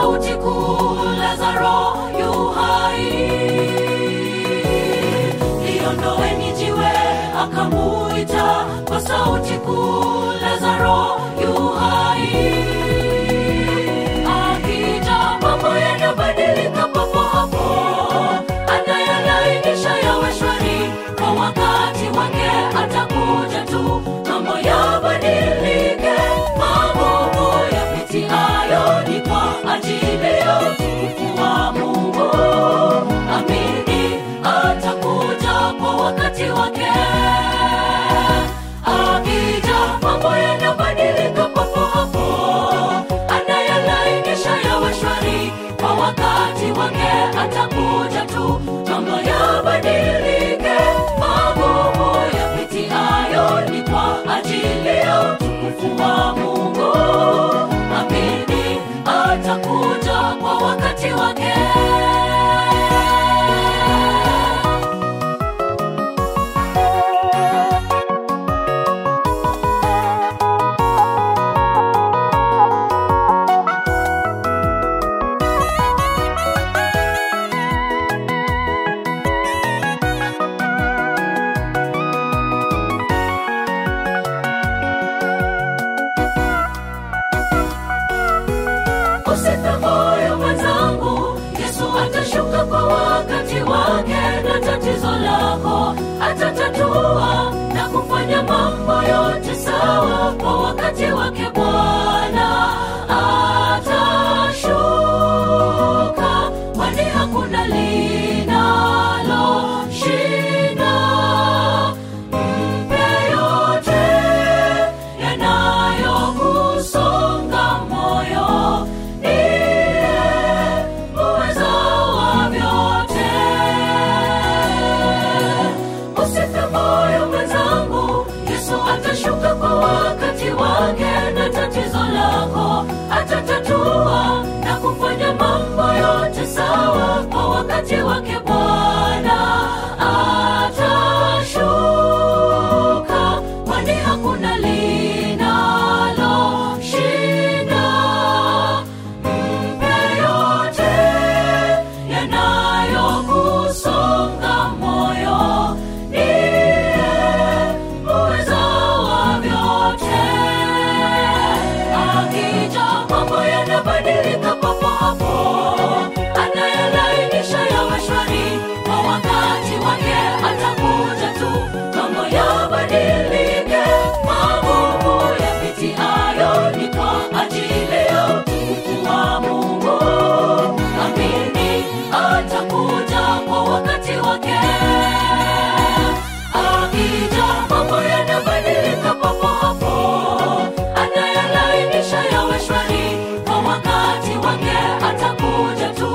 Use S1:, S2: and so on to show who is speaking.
S1: sauti kuu lazaro yu hai liondoeni jiwe akamuita kwa sauti kuu lazaro yu hai akija mambo yanabadilika papo hapo anayalainisha yawe shwari kwa wakati wake atakuja tu mambo yabadilike magumu yapitiayo ni kwa ajili ya utukufu wa mungu amini atakuja kwa wakati wake akija mambo yanabadilika papo hapo anayalainisha yawe shwari kwa wakati wake atakuja tu mambo yabadilike magumu yapitiayo ni kwa ajili ya utukufu wa mungu amini atakuja kwa wakati wake usife moyo mwenzangu yesu atashuka kwa wakati wake na tatizo lako atatatua na kufanya mambo yote sawa kwa wakati wake bwana atashuka kwani hakuna linalo shinda mpe yote yanayokusonga moyo ndiye uweza wa vyote usife moyo mwenzangu yesu atashuka kwa wakati wake na tatizo lako atatatua na kufanya mambo yote sawa kwa wakati wake bwana atashuka kwani hakuna linalo shinda mpe yote yanayokusonga moyo ndiye uweza wa vyote akija mambo yanabadilika papo hapo anayelainisha yawe shwari kwa wakati wake atakuja tu mambo yabadilike magumu yapitiayo ni kwa ajili ya utukufu wa mungu amini atakuja kwa wakati wake akija mambo yanabadilika papo hapo anayelainisha yawe shwari kwa wakati wake atakuja tu